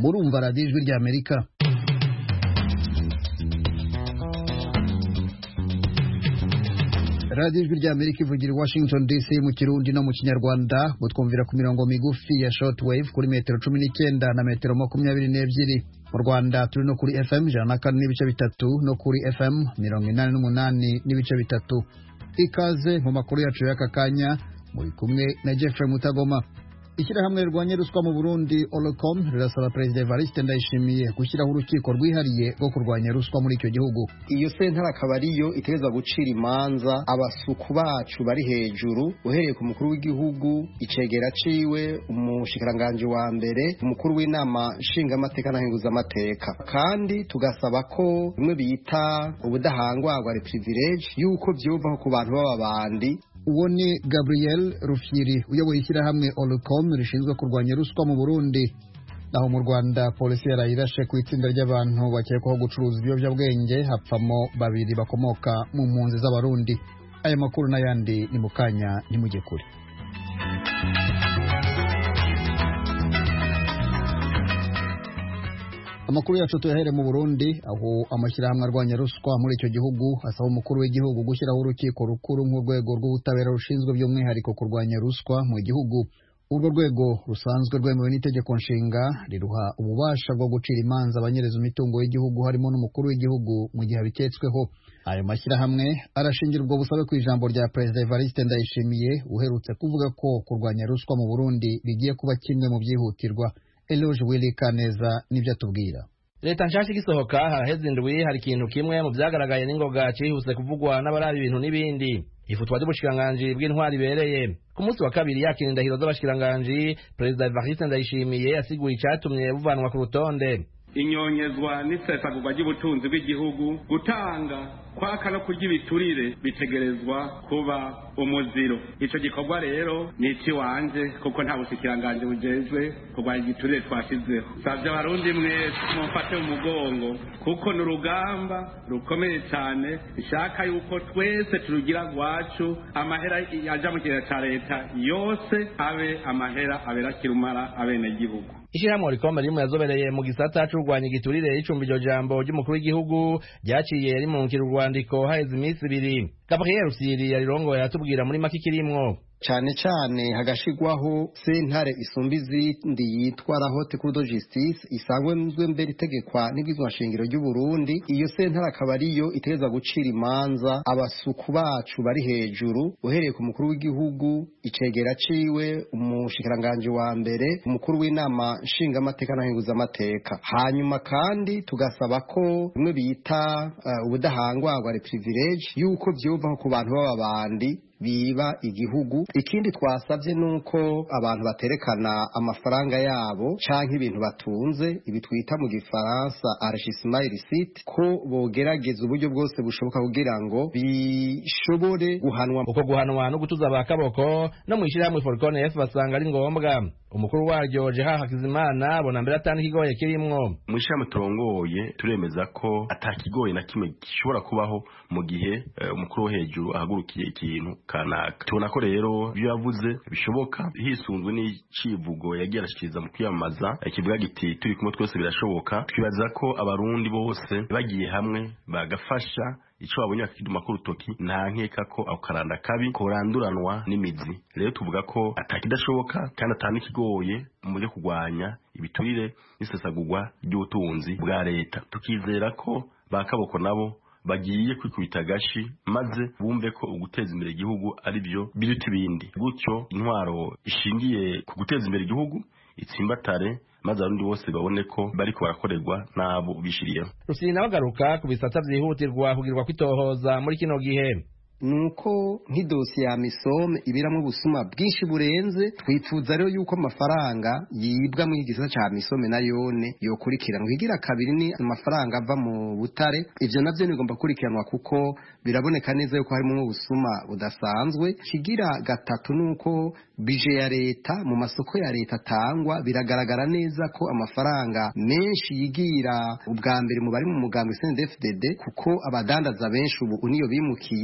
murumva radiyo ijwi ry'amerika radiyo ijwi ry'amerika ivugira i washington dc mu kirundi no mu kinyarwanda mutwumvira ku mirongo migufi ya shortwave kuri metero cumi n'icyenda na metero makumyabiri n'ebyiri mu rwanda turi no kuri fm ijana na kane n'ibice bitatu no kuri fm mirongo inani n'umunani n'ibice bitatu ikaze mu makuru yacu y'aka kanya muri kumwe na jeffrey mutagoma ishyirahamwe rirwanya ruswa mu burundi olocom rirasaba perezida evariste ndayishimiye gushyiraho urukiko rwihariye rwo kurwanya ruswa muri icyo gihugu iyo sentare akaba ariyo itegereza gucira imanza abasuku bacu bari hejuru uhereye ku mukuru w'igihugu icegera ciwe umushikiranganji wa mbere umukuru w'inama nshingamateka na amateka kandi tugasaba ko bimwe bita ubudahangwarwa reprivilege yuko vyuvaho ku bantu b'ababandi uwo ni gabriel rufyiri uyoboye ishyirahamwe olcom rishinzwe kurwanya ruswa mu burundi naho mu rwanda polisi yarayirashe ku itsinda ry'abantu bakekwaho gucuruza ibiyobyabwenge hapfamo babiri bakomoka mu mpunzi z'abarundi aya makuru n'ayandi ni mu kanya ntimujye kure amakuru yacu tuyahere mu burundi aho amashyirahamwe arwanya ruswa muri icyo gihugu asaba umukuru w'igihugu gushyiraho urukiko rukuru nk'urwego rw'ubutabera rushinzwe by'umwihariko kurwanya ruswa mu gihugu urwo rwego rusanzwe rwemewe n'itegeko nshinga riruha ububasha bwo gucira imanza abanyereza imitungo y'igihugu harimo n'umukuru w'igihugu mu gihe abiketsweho ayo mashyirahamwe arashingira ubwo busabe ku ijambo rya perezida evariste ndayishimiye uherutse kuvuga ko kurwanya ruswa mu burundi bigiye kuba kimwe mu byihutirwa Eloge Willy Kaneza nibyo atubwira leta nshasha igisohoka haraheze indwi hari ikintu kimwe mu vyagaragaye n'ingoga cihuse kuvugwa n'abaraba ibintu n'ibindi ifutwa ry'ubushikiranganji bw'intwari ibereye ku munsi wa kabiri yakira indahiro z'abashikiranganji perezida evariste ndayishimiye yasiguye icatumye buvanwa ku rutonde inyonyezwa n'isesagurwa ry'ubutunzi bw'igihugu gutanga kwaka no kurya ibiturire bitegerezwa kuba umuziro ico gikorwa rero ni ikiwanje kuko nta bushikiranganji bujejwe kurwanya igiturire twashizeho savye abarundi mwese mumfate mu mugongo kuko ni urugamba rukomeye cane ishaka yuko twese turugira rwacu amahera aja mu kigega ca leta yose abe amahera abera kirumara abenegihugu ishyirahamwe rikombe rimwe yazobereye mu gisata c'urwanya igiturire y'icumbi iryo jambo ry'umukuru w'igihugu ryaciye rimunkira urwandiko haheze iminsi ibiri gabriel rusiri yarirongoye aratubwira muri make ikirimwo cane cane hagashigwaho sentare isumba izindi yitwa la haute cour de justice isanzwe mbere itegekwa n'ibwizwa nshingiro ry'u Burundi iyo sentare akaba ariyo itegereza gucira imanza abasuku bacu bari hejuru uhereye ku mukuru w'igihugu icegera ciwe umushikiranganji wa mbere umukuru w'inama nshingamateka na amateka hanyuma kandi tugasaba ko bimwe bita uh, ubudahangwarwa reprivilege yuko vyuvaho ku bantu b'ababandi biba igihugu ikindi twasabye nuko abantu baterekana amafaranga yabo canke ibintu batunze ibi twita mu gifaransa enrichissement illicite ko bogerageza uburyo bwose bushoboka kugira ngo bishobore guhanwa uko guhanwa no gutuza abakaboko no mwishirahamwe Forcon F basanga ari ngombwa umukuru waryo Jeha Hakizimana abona mbere atani kigoye kirimwo mwishirahamwe turongoye turemeza ko atakigoye na kimwe gishobora kubaho mu gihe umukuru wo hejuru ahagurukiye ikintu kanaka tubona ko rero ibyo yavuze bishoboka hisunzwe n'icivugo yagiye arashikiriza mu kwiyamamaza kivuga giti turi kumwe twese birashoboka twibaza ko abarundi bose bagiye hamwe bagafasha ico babonye bakiduma ku rutoki nta nkeka ko ako karanda kabi koranduranwa n'imizi rero tuvuga ko atakidashoboka kandi atanikigoye mu byo kurwanya ibiturire n'isesagurwa ry'ubutunzi bwa leta tukizera ko bakaboko nabo bagiye kwikubita agashi maze bumve ko uguteza imbere igihugu ari byo biruta ibindi gutyo intwaro ishingiye ku guteza imbere igihugu itsimbatare maze abarundi bose babone ko bariko barakorerwa n'abo bishiriyeho rusiri nawe agaruka ku bisata vyihutirwa kugirwa kwitohoza muri kino gihe nuko nk'idosiye ya misome ibiramwo ubusuma bwinshi burenze twifuza rero yuko amafaranga yibwa mu gisata ca misome na yone yokurikiranwa igira kabiri ni amafaranga ava mu butare ivyo navyo bigomba gukurikiranwa kuko biraboneka neza yuko harimo ubusuma budasanzwe kigira gatatu nuko bije ya leta mu masoko ya leta atangwa biragaragara neza ko amafaranga menshi yigira ubwa mbere mu bari mu mugambi CNDD-FDD kuko abadandaza benshi ubu niyo bimukiye kubera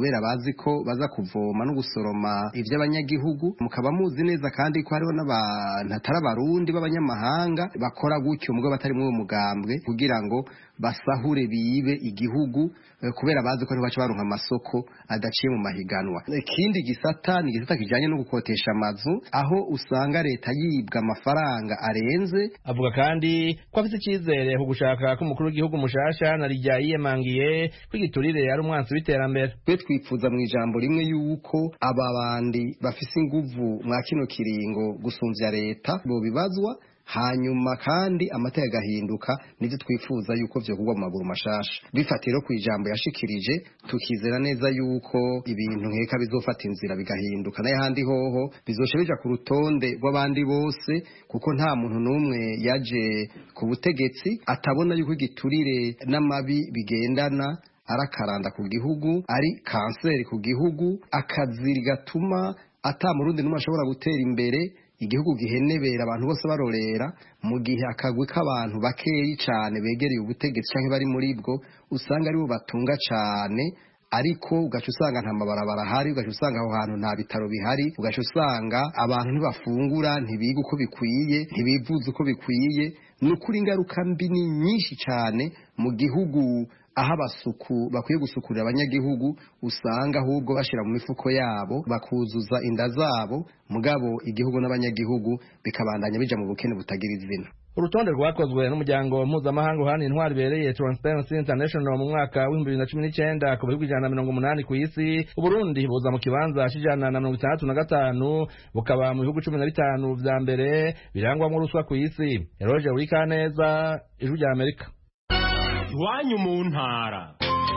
kubera bazi ko baza kuvoma no gusoroma ivy'abanyagihugu mukaba muzi neza kandi ko hariho n'abantu atari abarundi b'abanyamahanga bakora gutyo mugabo batari muri uwo mugambwe kugira ngo basahure bibe igihugu kubera bazi ko baca baronka amasoko adaciye mu mahiganwa ikindi gisata ni igisata kijanye no gukotesha amazu aho usanga leta yibwa amafaranga arenze avuga kandi ko afite icyizere ku gushaka k'umukuru w'igihugu mushasha na rijya yiyemangiye ko igiturire ari umwansi w'iterambere twe twifuza mu ijambo rimwe yuko aba bandi bafise inguvu mwa kino kiringo gusumvya leta bobibazwa hanyuma kandi amateka agahinduka nivyo twifuza yuko vyokorwa mu maguru mashasha bifatiro ku ijambo yashikirije tukizera neza yuko ibintu nkeka bizofata inzira bigahinduka n'ahandi hoho bizoca bija ku rutonde rw'abandi bose kuko nta muntu n'umwe yaje ku butegetsi atabona yuko igiturire n'amabi bigendana arakaranda ku gihugu ari kanseri ku gihugu akaziri gatuma ata murundi n'umwe ashobora gutera imbere igihugu gihenebera abantu bose barorera mu gihe akagwi k'abantu bakeyi cyane begereye ubutegetsi cyangwa bari muri bwo usanga aribo batunga cyane ariko ugaca usanga nta mabarabara ahari ugaca usanga aho hantu nta bitaro bihari ugaca usanga abantu ntibafungura ntibiga uko bikwiye ntibivuza uko bikwiye ni ukuri ingaruka mbi ni nyinshi cyane mu gihugu aho abasuku bakwiye gusukurira abanyagihugu usanga ahubwo bashyira mu mifuko yabo bakuzuza inda zabo mugabo igihugu n'abanyagihugu bikabandanya bija mu bukene butagira izina urutonde rwakozwe n'umuryango mpuzamahanga uhana intwari ibereye Transparency International mu mwaka w'ibihumbi bibiri na cumi n'icyenda ku bihugu ijana na mirongo umunani ku isi uburundi buza mu kibanza c'ijana na mirongo itandatu na gatanu bukaba mu bihugu cumi na bitanu vya mbere birangwamwo ruswa ku isi eroge urikaneza ijwi rya amerika iwanyu mu ntara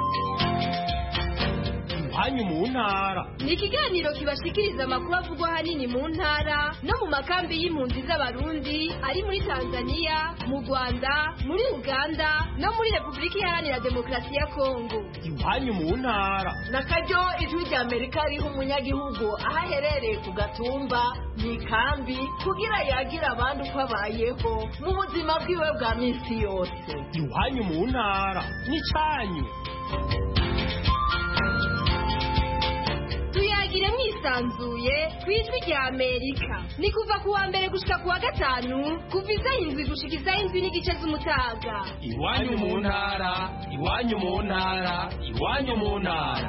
iwanyu mu ntara ni ikiganiro kibashikiriza amakuru avugwa ahanini mu ntara no mu makambi y'impunzi z'abarundi ari muri tanzania mu rwanda muri uganda no muri repubulika iharanira demokarasi ya kongo iwanyu mu ntara na karyo ijwi rya amerika riha umunyagihugu aho aherereye ku gatumba mu ikambi kugira yagira abandi uko abayeho mu buzima bwiwe bwa minsi yose iwanyu mu ntara n'icyanyu tuyagire mwisanzuye ku ijwi rya amerika ni kuva ku wa mbere gushika ku wa gatanu kuva izaho indwi gushika izaho indwi n'igice z'umutaga iwanyu mu ntara iwanyu mu ntara iwanyu mu ntara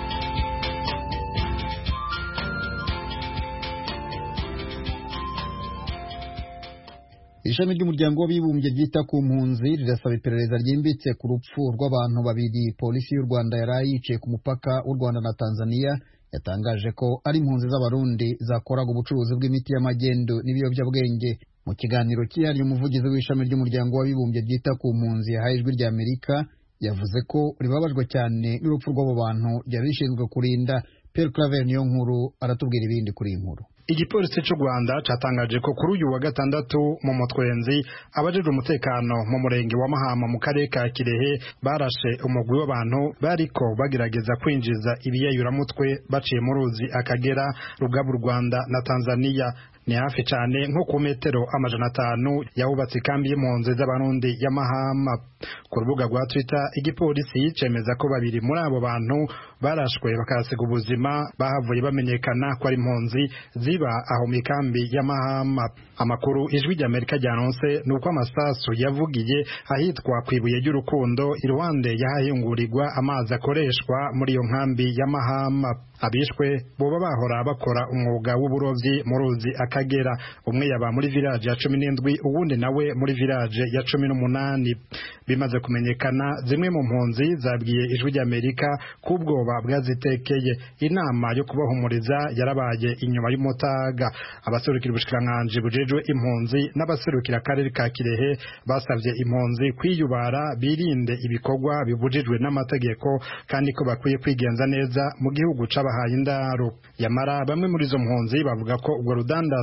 ishami ry'umuryango w'abibumbye ryita ku mpunzi rirasaba iperereza ryimbitse ku rupfu rw'abantu babiri polisi y'u rwanda yari yiciye ku mupaka w'u rwanda na tanzania yatangaje ko ari impunzi z'abarundi zakoraga ubucuruzi bw'imiti y'amagendo n'ibiyobyabwenge mu kiganiro cyihariye umuvugizi w'ishami ry'umuryango w'abibumbye ryita ku mpunzi yahaye ijwi rya amerika yavuze ko ribabajwe cyane n'urupfu rw'abo bantu ryari rishinzwe kurinda Pierre Claver niyo nkuru aratubwira ibindi kuri iyi nkuru igipolisi cy'u rwanda cyatangaje ko kuri uyu wa gatandatu mu mutwenzi abajejwe umutekano mu murenge wa mahama mu karere ka kirehe barashe umugwi w'abantu bariko bagerageza kwinjiza ibiyayuramutwe baciye mu ruzi akagera rugaba u rwanda na tanzania ni hafi cyane nko ku metero amajana atanu yahubatse ikambi y'impunzi z'abarundi ya mahama ku rubuga rwa twitter igipolisi cemeza ko babiri muri abo bantu barashwe bakahasiga ubuzima bahavuye bamenyekana ko ari impunzi ziba aho mu ikambi ya mahama amakuru ijwi ry'amerika ryanonse ni uko amasasu yavugiye ahitwa ku ibuye ry'urukundo iruhande y'ahahingurigwa amazi akoreshwa muri iyo nkambi ya mahama abishwe boba bahora bakora umwuga w'uburobyi mu ruzi akagera umwe yaba muri village ya cumi n'indwi uwundi nawe muri village ya cumi n'umunani bimaze kumenyekana zimwe mu mpunzi zabwiye ijwi ry'amerika ko ubwoba bwazitekeye inama yo kubahumuriza yarabaye inyuma y'umutaga abaserukira ubushikiranganji bujejwe impunzi n'abaserukira akarere ka kirehe basabye impunzi kwiyubara birinde ibikorwa bibujijwe n'amategeko kandi ko bakwiye kwigenza neza mu gihugu c'abahaye indaro yamara bamwe muri izo mpunzi bavuga ko ubwo rudandazo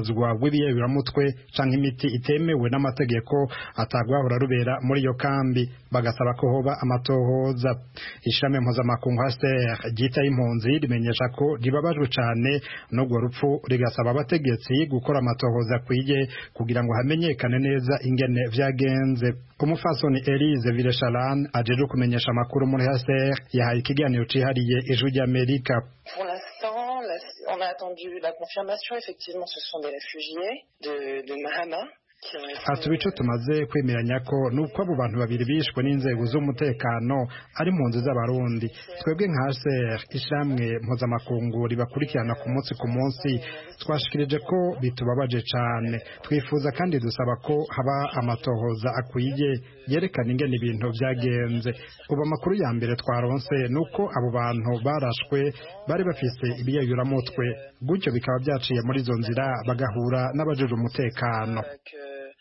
urudandazwa rw'ibiyayuramutwe canke imiti itemewe n'amategeko atagwahora rubera muri iyo kambi bagasaba ko hoba amatohoza ishami mpuzamakungu HCR ryitaye impunzi rimenyesha ko ribabajwe cane n'urwo rupfu rigasaba abategetsi gukora amatohoza akwiye kugira ngo hamenyekane neza ingene vyagenze umufasoni Elise Villechalane ajeje kumenyesha amakuru muri HCR yahaye ikiganiro cihariye ijwi ry'Amerika Pour l'instant, la- on a attendu la confirmation. Effectivement, ce sont des réfugiés de, de Mahama qui ont été... ati ibice tumaze kwemeranya ko nuko abo bantu babiri bishwe n'inzego z'umutekano ari impunzi z'abarundi twebwe nka HCR ishamwe mpuzamakungu ribakurikirana ku munsi ku munsi twashikirije ko bitubabaje cane twifuza kandi dusaba ko haba amatohoza akwiye yerekana ingene ibintu vyagenze ubu amakuru ya mbere twaronse nuko abo bantu barashwe bari bafise ibiyayuramutwe gutyo bikaba vyaciye muri izo nzira bagahura n'abajejwe umutekano euh, que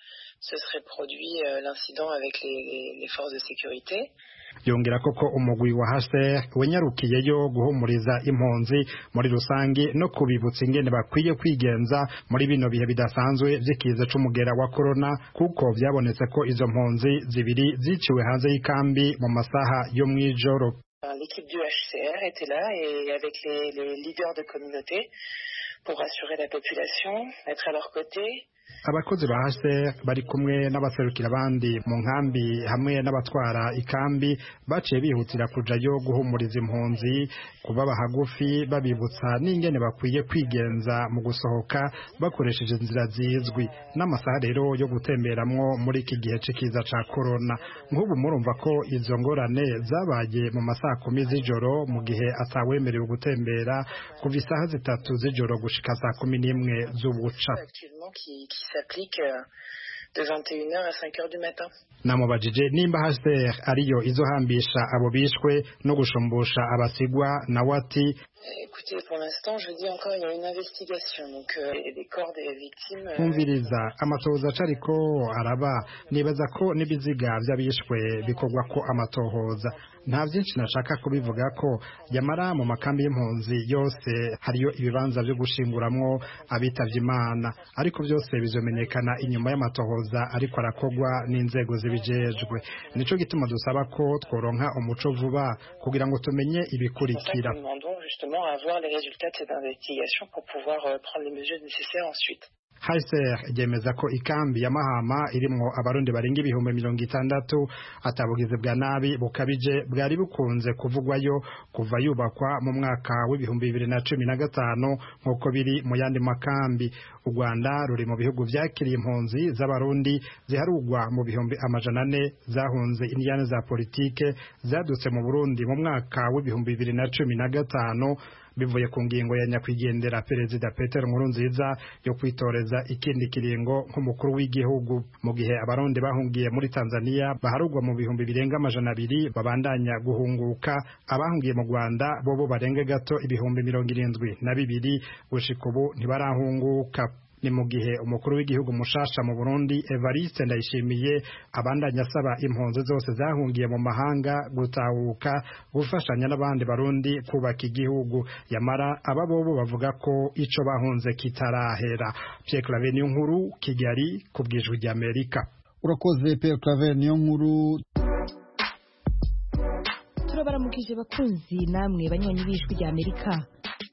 ce serait produit euh, l'incident avec les, les- les forces de sécurité. yongera koko umugwi wa HCR wenyarukiyeyo guhumuriza impunzi muri rusange no kubibutsa ingene bakwiye kwigenza muri bino bihe bidasanzwe vy'ikiza c'umugera wa corona kuko vyabonetse ko izo mpunzi zibiri ziciwe hanze y'ikambi mu masaha yo mw'ijoro Euh, L'équipe du HCR était là et avec les, les leaders de communauté pour rassurer la population, être à leur côté. abakozi ba HCR bari kumwe n'abaserukira abandi mu nkambi hamwe n'abatwara ikambi baciye bihutira kujayo guhumuriza impunzi kubaba hagufi babibutsa n'ingene bakwiye kwigenza mu gusohoka bakoresheje inzira zizwi n'amasaha rero yo gutemberamwo muri iki gihe c'ikiza ca corona nk'ubu murumva ko izo ngorane zabaye mu masaha kumi z'ijoro mu gihe atawemerewe gutembera kuva isaha zitatu z'ijoro gushika saa kumi n'imwe z'ubuca actuellement qui, qui s'applique euh, de 21h à 5h du matin. namubajije nimba HCR ariyo izohambisha abo bishwe no gushumbusha abasigwa nawe ati Écoutez, pour l'instant, je dis encore, il y a une investigation. Donc, euh, les les corps des victimes... euh, kumviriza amatohoza acariko araba nibaza ko n'ibiziga vy'abishwe bikorwa ko amatohoza nta vyinshi nashaka kubivuga ko yamara mu makambi y'impunzi yose hariyo ibibanza vyo gushinguramwo abitavye imana ariko vyose bizomenyekana inyuma y'amatohoza ariko arakorwa n'inzego zibijejwe nico gituma dusaba ko tworonka umuco vuba kugira ngo tumenye pour ça que ibikurikira nous demandons justement à voir les résultats de cette investigation pour pouvoir euh, prendre les mesures nécessaires ensuite. HCR ryemeza ko ikambi ya Mahama irimwo abarundi barenga ibihumbi mirongo itandatu atabugizi bwa nabi bukabije bwari bukunze kuvugwayo kuva yubakwa mu mwaka w'ibihumbi bibiri na cumi na gatanu nk'uko biri mu yandi makambi u Rwanda ruri mu bihugu vyakiriye impunzi z'abarundi ziharugwa mu bihumbi amajana ane zahunze indiyane za politike zadutse mu Burundi mu mwaka w'ibihumbi bibiri na cumi na gatanu bivuye ku ngingo ya nyakwigendera perezida Peter Nkurunziza yo kwitoreza ikindi kiringo nk'umukuru w'igihugu mu gihe abarundi bahungiye muri Tanzania baharugwa mu bihumbi birenga amajana abiri babandanya guhunguka abahungiye mu Rwanda bobo barenga gato ibihumbi mirongo irindwi na bibiri gushika ubu ntibarahunguka ni mu gihe umukuru w'igihugu mushasha mu Burundi Evariste Ndayishimiye abandanya asaba impunzi zose zahungiye mu mahanga gutahuka gufashanya n'abandi barundi kubaka igihugu yamara aba bobo bavuga ko ico bahunze kitarahera Pierre Claver niyo nkuru Kigali ku bwijwi rya Amerika urakoze Pierre Claver niyo nkuru turabaramukije bakunzi namwe banywanyi b'ijwi rya amerika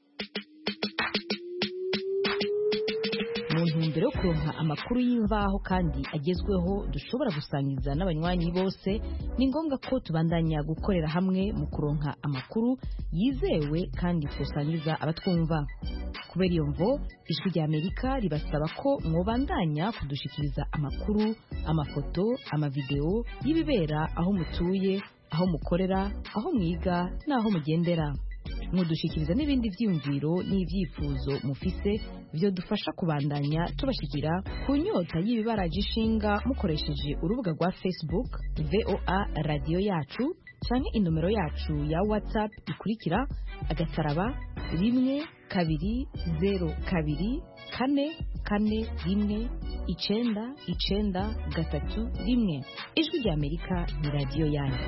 mu ntumbero yo kuronka amakuru y'imvaho kandi agezweho dushobora gusangiza n'abanywanyi bose ni ngombwa ko tubandanya gukorera hamwe mu kuronka amakuru yizewe kandi tusangiza abatwumva kubera iyo mvo ijwi rya amerika ribasaba ko mwobandanya kudushikiriza amakuru amafoto amavideo y'ibibera aho mutuye aho mukorera aho mwiga n'aho mugendera mudushikiriza n'ibindi byiyumviro n'ibyifuzo mufise byo dufasha kubandanya tubashikira ku nyota y'ibibaraje ishinga mukoresheje urubuga rwa facebook voa radiyo yacu canke inomero yacu ya whatsapp ikurikira agataraba rimwe kabiri zero kabiri kane kane rimwe icenda icenda gatatu rimwe ijwi rya amerika ni radiyo yanyu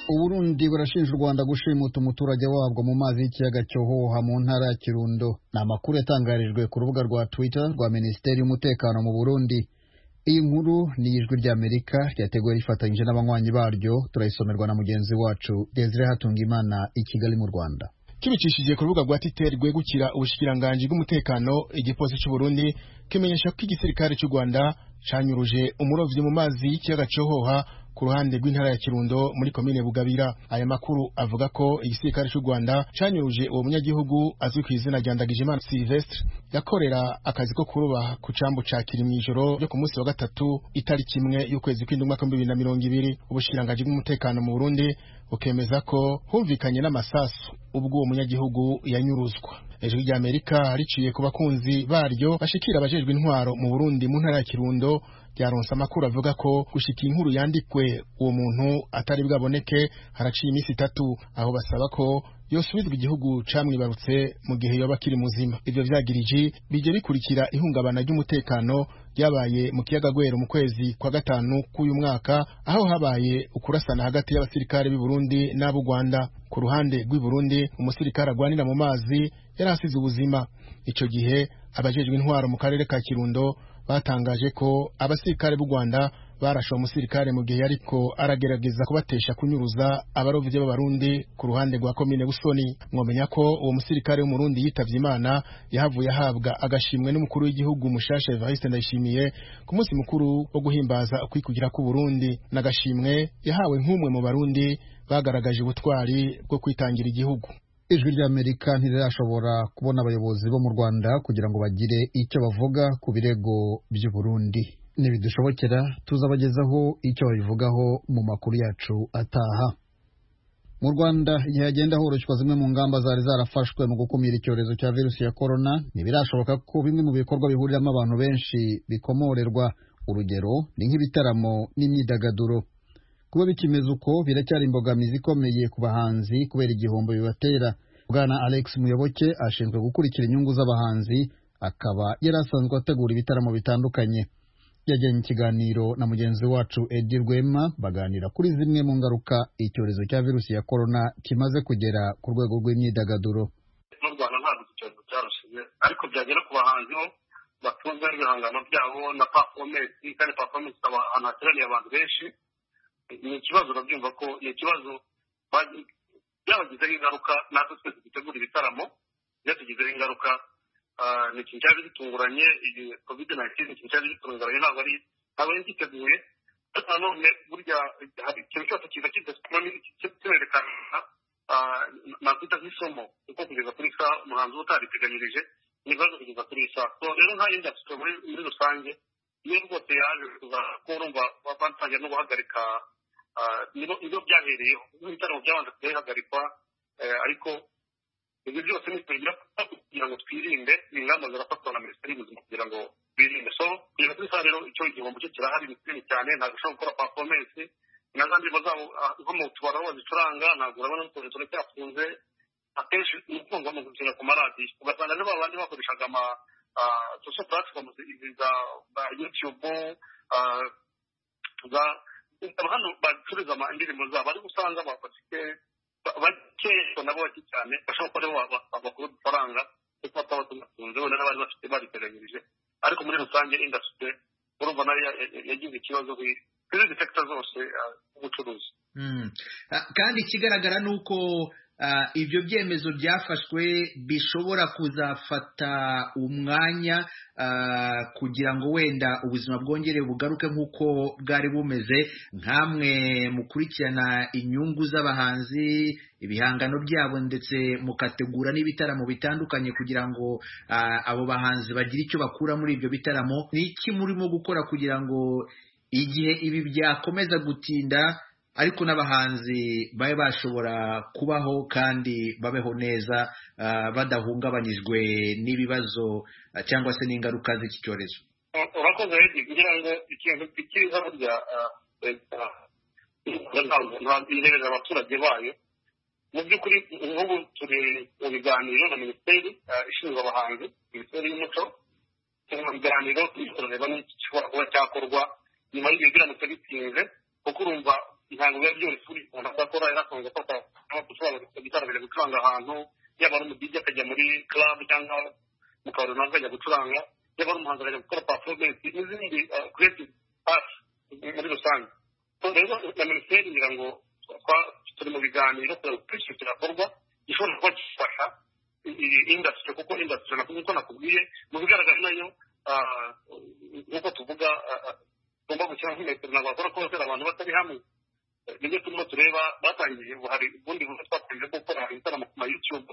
uburundi burashinja u rwanda gushimuta umuturage wabwo mu mazi y'ikiyaga cyohoha mu ntara ya kirundo ni amakuru yatangarijwe ku rubuga rwa twitter rwa minisiteri y'umutekano mu burundi iyi nkuru ni ijwi ry'amerika ryateguwe rifatanyije n'abanywanyi baryo turayisomerwa na mugenzi wacu desire hatungimana i kigali mu rwanda kibicishije ku rubuga rwa twitter rwegukira ubushikiranganji bw'umutekano igipolisi cy'u burundi kimenyesha ko igisirikare cy'u rwanda canyuruje umurovyi mu mazi y'ikiyaga cyohoha ku ruhande rw'intara ya Kirundo muri komine Bugabira aya makuru avuga ko igisirikare cy'u Rwanda canyuruje uwo munyagihugu azwi ku izina rya Ndagijimana Sylvestre yakorera akazi ko kuroba ku cambu ca kiri mw'ijoro ryo ku munsi wa gatatu itariki imwe y'ukwezi kw'indwi umwaka w'ibihumbi bibiri na mirongo ibiri ubushikiranganji bw'umutekano mu Burundi bukemeza ko humvikanye n'amasasu ubwo uwo munyagihugu yanyuruzwa ijwi rya Amerika riciye ku bakunzi baryo bashikira abajejwe intwaro mu Burundi mu ntara ya Kirundo ryaronse amakuru avuga ko gushika inkuru yandikwe uwo muntu atari bwaboneke haraciye iminsi itatu aho basaba ko yosubizwa igihugu camwibarutse mu gihe yoba akiri muzima ivyo vyagiriji bije bikurikira ihungabana ry'umutekano ryabaye mu kiyaga Gwero mu kwezi kwa gatanu k'uyu mwaka aho habaye ukurasana hagati y'abasirikare b'i Burundi n'ab'u Rwanda ku ruhande rw'i Burundi umusirikare agwanira mu mazi yari asize ubuzima ico gihe abajejwe intwaro mu karere ka Kirundo batangaje ko abasirikare b'u Rwanda barashe umusirikare mu gihe ariko aragerageza kubatesha kunyuruza abarovyi b'abarundi ku ruhande rwa komine Busoni mwomenya ko uwo musirikare w'umurundi yitavye Imana yahavuye ahabwa agashimwe n'umukuru w'igihugu mushasha Evariste Ndayishimiye ku munsi mukuru wo guhimbaza ukwikugira ku Burundi n'agashimwe yahawe nk'umwe mu barundi bagaragaje ubutwari bwo kwitangira igihugu ijwi ry'amerika ntirirashobora kubona abayobozi bo mu rwanda kugira ngo bagire icyo bavuga ku birego by'u Burundi nibidushobokera tuzabagezaho icyo babivugaho mu makuru yacu ataha mu rwanda igihe hagenda horoshywa zimwe mu ngamba zari zarafashwe mu gukumira icyorezo cya virusi ya korona ntibirashoboka ko bimwe mu bikorwa bihuriramo abantu benshi bikomorerwa urugero ni nk'ibitaramo n'imyidagaduro kuba bikimeze uko biracyari imbogamizi ikomeye ku bahanzi kubera igihombo bibatera bwana alex muyoboke ashinzwe gukurikira inyungu z'abahanzi akaba yari asanzwe ategura ibitaramo bitandukanye yajyanye ikiganiro na mugenzi wacu edi rwema baganira kuri zimwe mu ngaruka icyorezo cya virusi ya korona kimaze kugera ku rwego rw'imyidagaduro mu rwanda ntabwo iki cyorezo cyarushije ariko byagera ku bahanzi bo batunze ibihangano byabo na pafomensi kandi pafomensi ikaba ahantu hateraniye abantu benshi ni ikibazo urabyumva ko ni ikibazo byabagizeho ingaruka natwe twese dutegura ibitaramo byatugizeho ingaruka ni ikintu cyari gitunguranye iyi covid nineteen ikintu cyari gitunguranye ntabwo ari ntabwo yari giteguye ariko nanone burya hari ikintu cyose kiza kinerekana nakwita nk'isomo kuko kugeza kuri saa umuhanzi uba utariteganyirije ni ibibazo kugeza kuri iyi saa so rero nta yindi afite muri rusange iyo rwose yaje kuza ko urumva batangiye no guhagarika nibo byahereyeho ibitaramo byabanza kubihagarikwa ariko ibyo byose ni kugira ngo twirinde ingamba zirafatwa na minisiteri y'ubuzima kugira ngo birinde so kugeza kuri saa rero icyo igihombo cyo kirahari ni kinini cyane ntabwo ushobora gukora pafomensi na za ndirimbo zabo nko mu tubari aho bazicuranga ntabwo urabona n'utuntu turacyafunze akenshi ni ukumva mu gukina ku maradiyo ugasanga niba abandi bakoreshaga ama social platforms za youtube za hano bacuruza indirimbo zabo ariko usanga bafite bakeya nabo bake cyane bashobora kuba aribo bakura udufaranga kuko bataba tunatunze wenda n'abari bafite babiteganyirije ariko muri rusange indasitiri urumva nayo yagize ikibazo kuri izi sekita zose z'ubucuruzi kandi ikigaragara ni uko ibyo byemezo byafashwe bishobora kuzafata umwanya kugira ngo wenda ubuzima bwongere bugaruke nk'uko bwari bumeze nk'amwe mukurikirana inyungu z'abahanzi ibihangano byabo ndetse mukategura n'ibitaramo bitandukanye kugira ngo abo bahanzi bagire icyo bakura muri ibyo bitaramo ni iki murimo gukora kugira ngo igihe ibi byakomeza gutinda ariko n'abahanzi babe bashobora kubaho kandi babeho neza badahungabanyijwe n'ibibazo cyangwa se n'ingaruka z'iki cyorezo urakoze kugira ngo ikintu cyiza burya ireberera abaturage bayo mu by'ukuri nk'ubu turi mu biganiro na minisiteri ishinzwe abahanzi minisiteri y'umuco turi mu biganiro turareba n'igishobora kuba cyakorwa nyuma y'igihe biramutse bitinze kuko urumva ntabwo biba byoroshye uri umuntu akora yari asanzwe afata gitara akajya gucuranga ahantu yaba ari umudigi akajya muri club cyangwa mu kabari runaka akajya gucuranga yaba ari umuhanzi akajya gukora performance n'izindi creative art muri rusange rero na minisiteri ngira ngo turi mu biganiro kureba uko icyo kirakorwa gishobora kuba gifasha iyi industry kuko industry nkuko nakubwiye mu bigaragara nayo nk'uko tuvuga tugomba gushyiraho nk'imetero ntabwo bakora kose abantu batari hamwe nibyo turimo tureba batangiye hari ubundi buryo twatangiye gukora ibitaramo ku ma youtube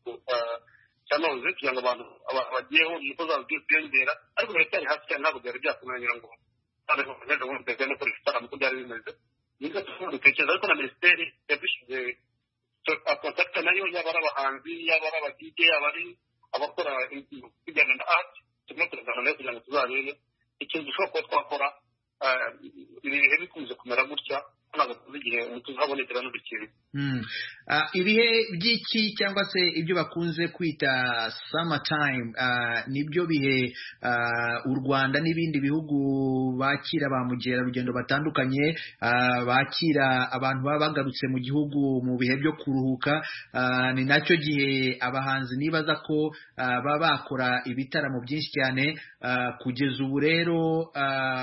cyanoze kugira ngo abantu bagiyeho niko zaba ziyongera ariko biracyari hasi cyane ntabwo byari byakunanira ngo noneho bagenda ubundi bagenda gukora ibitaramo uko byari bimeze nibyo turimo dutekereza ariko na minisiteri yadushyize kontakita nayo yaba ari abahanzi yaba ari abadije yaba ari abakora ibijyanye na art turimo turaganira nayo kugira ngo tuzarebe ikintu gishobora kuba twakora ibi bihe bikunze kumera gutya ntabwo tuzi igihe umuti uzabonekeramo ikintu ibihe by'iki cyangwa se ibyo bakunze kwita summertime nibyo bihe u rwanda n'ibindi bihugu bakira ba mukerarugendo batandukanye bakira abantu baba bagarutse mu gihugu mu bihe byo kuruhuka ni nacyo gihe abahanzi nibaza ko baba bakora ibitaramo byinshi cyane kugeza ubu rero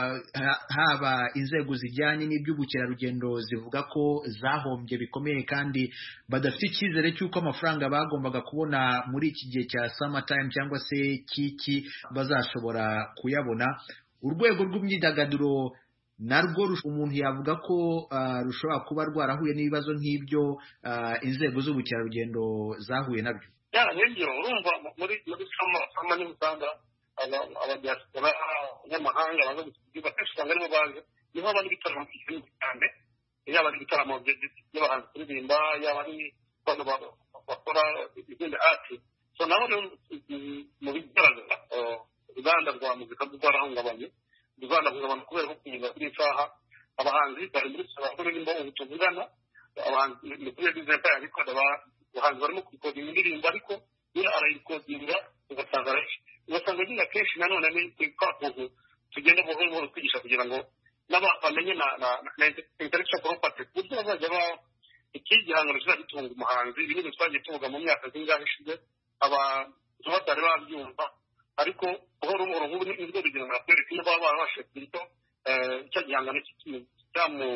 haba inzego zijyanye n'iby'ubukerarugendo zivuga ko zahombye bikomeye kandi badafite icyizere cy'uko amafaranga bagombaga kubona muri iki gihe cya summertime cyangwa se kiki bazashobora kuyabona urwego rw'imyidagaduro narwo umuntu yavuga ko rushobora kuba rwarahuye n'ibibazo nk'ibyo inzego z'ubukerarugendo zahuye nabyo nibyo urumva muri muri sama niba usanga abadiaspora abanyamahanga baza gusubira kenshi usanga aribo baje niho haba n'ibitaramo byinshi cyane yaba ari ibitaramo by'abahanzi kuririmba yaba ari abantu bakora izindi ati so nabo mu bigaragara uruganda rwa muzika rwarahungabanye ruzanahungabana kubera ko kugeza kuri isaha abahanzi bari muri saba kuririmba ubu tuvugana abahanzi ni kuri bizinesi yabikora abahanzi barimo kurikodinga indirimbo ariko nyine arayikodinga ugasanga ugasanga nyine akenshi nanone ni kwa kuntu tugenda buhoro buhoro twigisha kugira ngo bamenye na na na intellectual property ku buryo bazajya ba iki gihangano kizajya gitunga umuhanzi ibi ni twagiye tuvuga mu myaka zingahe ishize abantu batari babyumva ariko buhoro buhoro nk'ubu nibwo rugero nakwereka iyo baba barabashije kugira icyo gihangano cyamu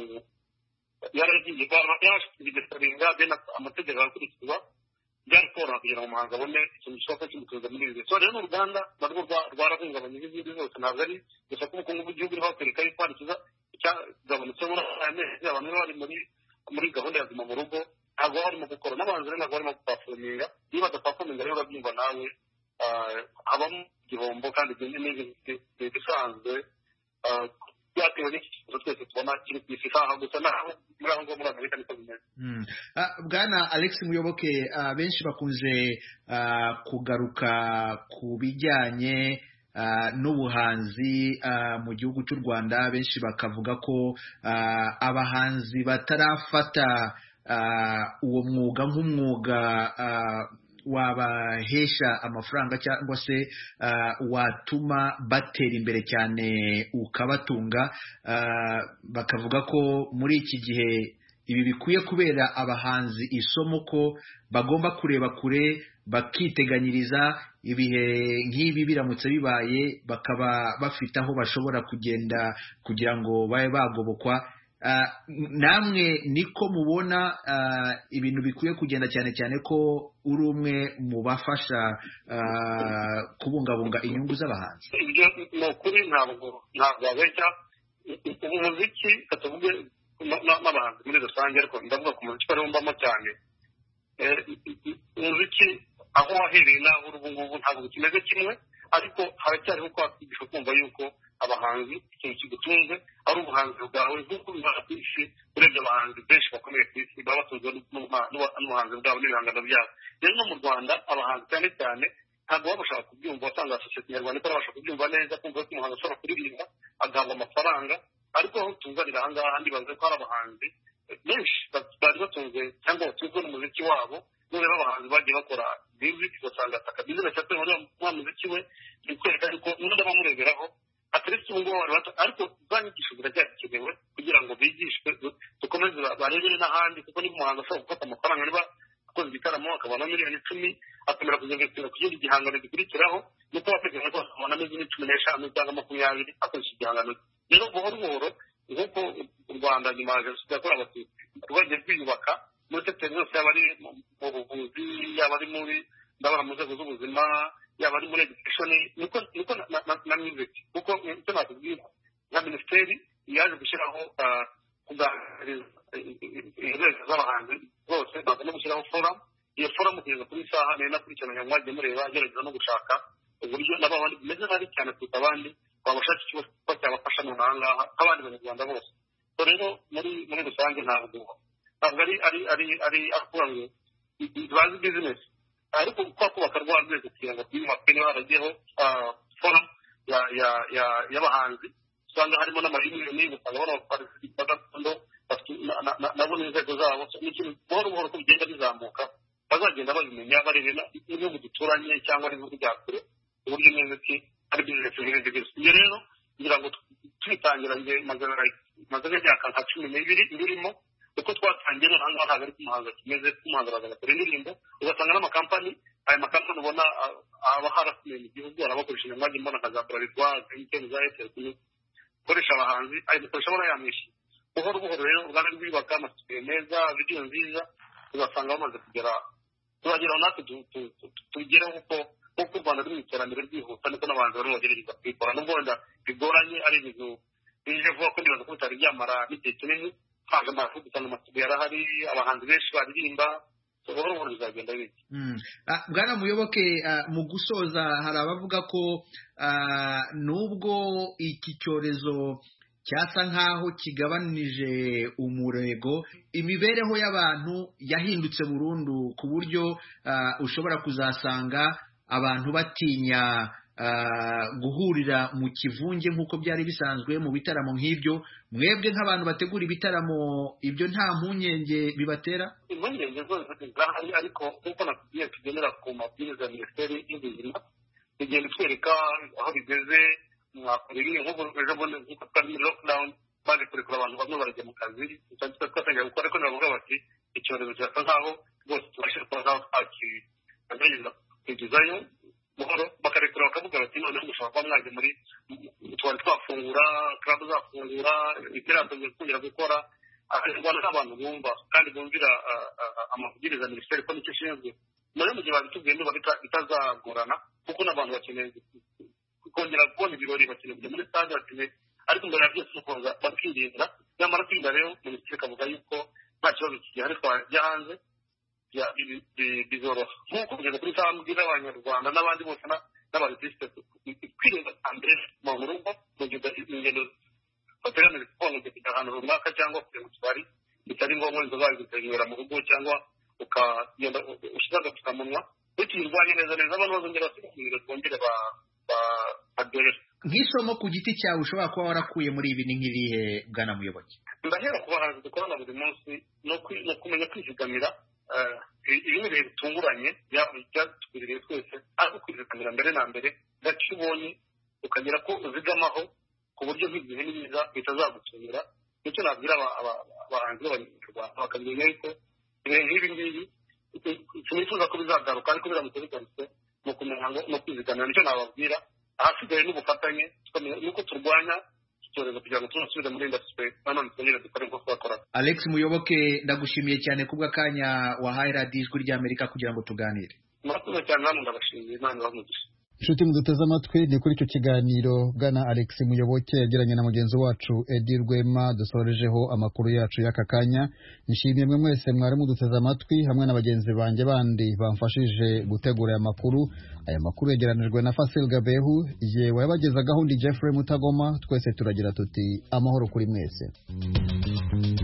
yaragiye yarabashije kugisaringa then amategeko arakurikizwa byari koroha kugira ngo umuhanzi abone ikintu gishoboka kimutuza muri ibi so rero uruganda narwo rwarahungabanye n'izindi zose ntabwo ari gusa ko ubukungu bw'igihugu niho bakwereka yuko hari ikiza cyagabanutse muri aya mezi abantu bari muri muri gahunda ya guma mu rugo ntabwo barimo gukora n'abahanzi rero ntabwo barimo gupafominga iyo badapafominga rero urabyumva nawe habamo igihombo kandi ni ibisanzwe byatewe n'iki kibazo twese tubona kiri ku isi isaha gusa naho muri aho ngaho muri amerika niko bimeze bwana alex muyoboke benshi bakunze kugaruka ku bijyanye n'ubuhanzi mu gihugu cy'u rwanda benshi bakavuga ko abahanzi batarafata uwo mwuga nk'umwuga wabahesha amafaranga cyangwa se watuma batera imbere cyane ukabatunga bakavuga ko muri iki gihe ibi bikwiye kubera abahanzi isomo ko bagomba kureba kure bakiteganyiriza ibihe nk'ibi biramutse bibaye bakaba bafite aho bashobora kugenda kugira ngo babe bagobokwa namwe niko mubona ibintu bikwiye kugenda cyane cyane ko uri umwe mu bafasha kubungabunga inyungu z'abahanzi ibyo ni ukuri ntabwo ntabwo wabeshya umuziki katuvuge n'abahanzi muri rusange ariko ndavuga ku muziki wari wumvamo cyane umuziki aho wahereye n'aho uri ubu ngubu ntabwo kimeze kimwe ariko haracyariho kwakwigisha kumva yuko abahanzi ikintu kigutunze ari ubuhanzi bwawe nk'uko bibaha ku isi urebye abahanzi benshi bakomeye ku isi baba batunzwe n'ubuhanzi bwabo n'ibihangano byabo rero no mu rwanda abahanzi cyane cyane ntabwo baba bashaka kubyumva wasanga sosiyete nyarwanda itarabasha kubyumva neza kumva ko umuhanzi ashobora kuririmba agahabwa amafaranga ariko aho tuzanira aha ngaha ndibaza ko hari abahanzi benshi bari batunze cyangwa batunzwe n'umuziki wabo nureba abahanzi bagiye bakora music ugasanga ataka bizinesi yatewe muri wa muziki we ni kwereka yuko n'undi abamureberaho ateretse ubu ngubu bari bato ariko za nyigisho ziracyagikenewe kugira ngo bigishwe dukomeze barebere n'ahandi kuko niba umuhanzi ashobora gufata amafaranga niba akoze igitaramo akabona miliyoni icumi akamera kuzinvestira ku kindi gihangano gikurikiraho nuko wateganya ko akabona miliyoni cumi n'eshanu cyangwa makumyabiri akoresha igihangano rero buhoro buhoro nk'uko u rwanda nyuma ya jenoside yakorewe abatutsi rwagiye rwiyubaka muri sekiteri zose yaba ari mu buvuzi yaba ari muri ndabona mu nzego z'ubuzima yaba ari muri edikeshoni niko niko na music kuko icyo nakubwira nka minisiteri yaje gushyiraho kuganiriza inzego z'abahanzi zose baza no gushyiraho foramu iyo foramu kugeza kuri isaha nari nakurikiranye mwagiye mureba agerageza no gushaka uburyo nabo abandi bimeze nabi cyane kuruta abandi babashaka ikigo kuba cyabafasha mu aha ngaha nk'abandi banyarwanda bose rero muri muri rusange ntabwo ntabwo ari ari ari ari akuvuga ngo bazi bizinesi ariko kwa kubaka rwa rwego kugira ngo twiyubake niba haragiyeho foramu y'abahanzi usanga harimo n'amayuniyoni usanga bano baparisipa gakondo nabo n'inzego zabo ni ikintu buhoro buhoro ko bigenda bizamuka bazagenda babimenya bareba n'ibihugu duturanye cyangwa n'ibihugu bya kure uburyo neza ki ari bizinesi nk'ibindi byose ibyo rero kugira ngo tubitangira njye maze nk'imyaka nka cumi n'ibiri birimo uko twatangiye noneho ngaha ntabwo ari umuhanzi kimeze umuhanzi araza agakora indirimbo ugasanga n'amakampani aya makampani ubona aba harasiye mu gihugu arabakoresha inyuma mbona nka za burarirwa za emutiyeni za eyateli gukoresha abahanzi ayo dukoresha abona yamwishyura buhoro buhoro rero uruganda rwiyubaka amasuku meza vidiyo nziza ugasanga bamaze kugera tubageraho natwe tugereho kuko nk'uko u rwanda ruri mu iterambere ryihuta niko n'abantu barimo bagerageza kubikora nubwo wenda bigoranye ari ibintu bije vuba ko nibaza ko bitari byamara n'igihe kinini haje amavuta usanga amasuku yarahari abahanzi benshi baririmba buhoro buhoro bizagenda bike bwana muyoboke mu gusoza hari abavuga ko nubwo iki cyorezo cyasa nk'aho kigabanije umurego imibereho y'abantu yahindutse burundu ku buryo ushobora kuzasanga abantu batinya guhurira mu kivunge nk'uko byari bisanzwe mu bitaramo nk'ibyo mwebwe nk'abantu bategura ibitaramo ibyo nta mpungenge bibatera impungenge zose zirahari ariko nk'uko nakubwiye tugendera ku mabwiriza ya minisiteri y'ubuzima tugenda twereka aho bigeze mwakora ibi nk'ubu ejo bundi nk'uko twari muri lockdown baje kurekura abantu bamwe barajya mu kazi twatangira gukora ariko ntibavuga bati icyorezo kirasa nk'aho rwose tubashe kuba nk'aho twakigerageza kugezayo buhoro bakarekura bakavuga bati noneho mushobora kuba mwajya muri tubari twafungura club zafungura iterambere kongera gukora abanyarwanda ni abantu bumva kandi bumvira amabwiriza ya minisiteri ko nicyo ishinzwe nayo mu gihe babitubwiye niba bitazagorana kuko n'abantu bakeneye kongera kubona ibirori bakeneye kujya muri stade bakeneye ariko mbere ya byose ukunza bakirinda nyamara kwirinda rero minisiteri ikavuga yuko nta kibazo kigihari twajya hanze bizoroha nk'uko kugeza kuri saa mbwira abanyarwanda n'abandi bose n'abarisite kwirinda mbere mu rugo mu gihe ingendo bateganije kubona kujya ahantu runaka cyangwa kujya mu tubari bitari ngombwa inzoga zikazinywera mu rugo cyangwa ukagenda ushyira agapfukamunwa tukirwanye neza neza abantu bazongera basigaye twongere badore nk'isomo ku giti cyawe ushobora kuba warakuye muri ibi ni nk'irihe bwana muyoboke ndahera ku bahanzi dukorana buri munsi ni ukumenya kwizigamira ibi ni ibihe bitunguranye byatugwiriye twese ariko kwizigamira mbere na mbere gace ubonye ukagera ko uzigamaho ku buryo nk'igihe n'ibiza bitazagutungira nicyo nabwira abahanzi b'abanyarwanda bakamenya yuko ibihe nk'ibi ngibi sinifuza ko bizagaruka ariko biramutse bigarutse ni ukumenya ngo ni ukwizigamira nicyo nababwira ahasigaye n'ubufatanye nuko turwanya icyorezo kugira ngo tunasubire muri indasitiri nanone twongere dukore nk'uko twakoraga alex muyoboke ndagushimiye cyane kubw'akanya wahaye radiyo ijwi ry'amerika kugira ngo tuganire murakoze cyane namwe ndabashimiye imana ibamugisha inshuti muduteze amatwi ni kuri icyo kiganiro bwana alex muyoboke yagiranye na mugenzi wacu edi rwema dusorejeho amakuru yacu y'aka kanya nishimiye mwe mwese mwari muduteze amatwi hamwe na bagenzi banjye bandi bamfashije gutegura aya makuru aya makuru yegeranijwe na fasil gabehu yewe yabagezagaho undi jeffrey mutagoma twese turagira tuti amahoro kuri mwese